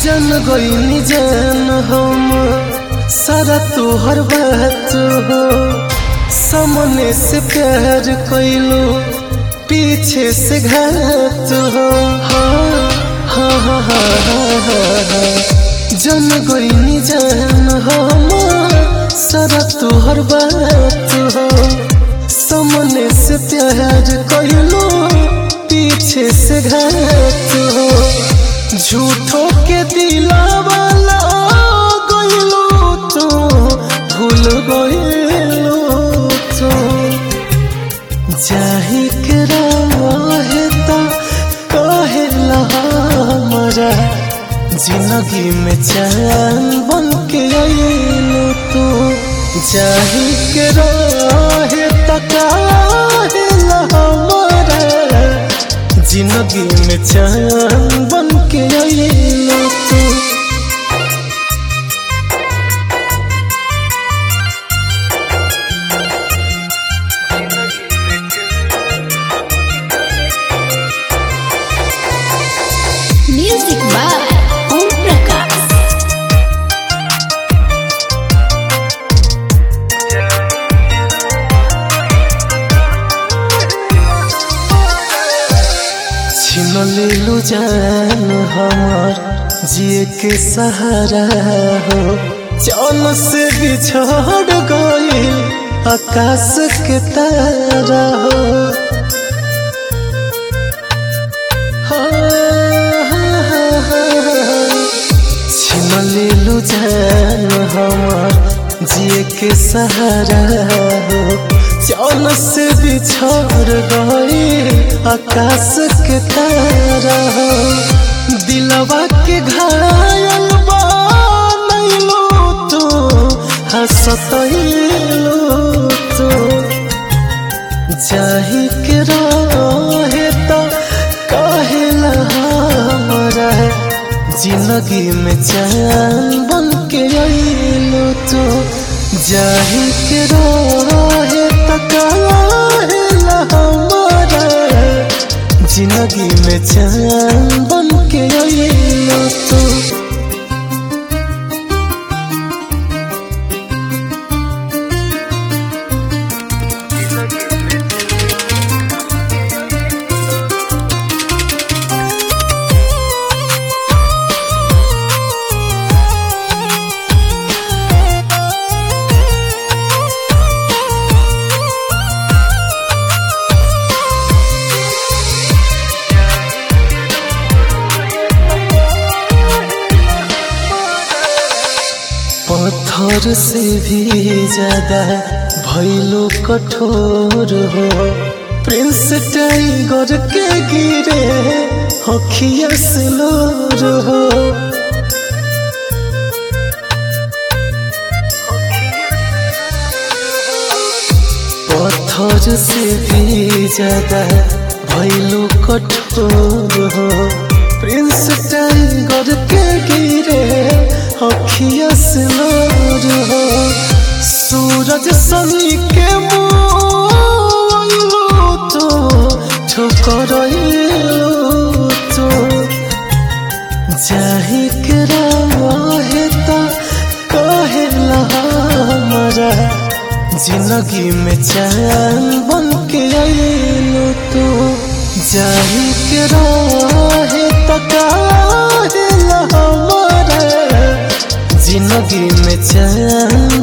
जन गईनी जान हम सारा तोहर बात हो सामने से प्यार कैलो पीछे से घात हो हाँ हाँ हाँ हाँ हाँ हाँ जन गईनी जान हम सारा तोहर बात हो सामने से प्यार कैलो पीछे से घात हो झूठो के दिलावाला गइलो तो भूल गइलो तो जाही के रहे तो कहेला हमारा जिंदगी में चैन बन के आइलो तो जाही के रहे तो कहेला हमारा जिंदगी में चैन बन के आइलो तू Music by Om Prakash. छीन लेलू जान हमार जिए के सहारा हो चल से बिछड़ गइल आकाश के तारा हो छीन लेलू जान हमार जिए के सहारा हो चल से बिछड़ गई आकाश के तारा हो दिलवा के घायल बनैलो तो हंसतैलो तो जाही के रहे तो कहेला हमारा जिंदगी में चैन बन के आइलो तो जाही के रहे तो कहेला हमारा जिंदगी में चैन बन के आइलो तो पत्थर से भी ज्यादा भैलो कठोर हो प्रिंस टाइगर के गिरे हखिया से लोर हो पत्थर से भी ज्यादा भैलो कठोर हो प्रिंस टाइगर के गिरे अखिया से लोर हो सूरज सनी के मोइलो तो ठोकर तो जाही के रहे तो कहेला हमारा जिंदगी में चैन बन के आइलो तो जाही के रहे तो कहेला हमारा जिंदगी में चैन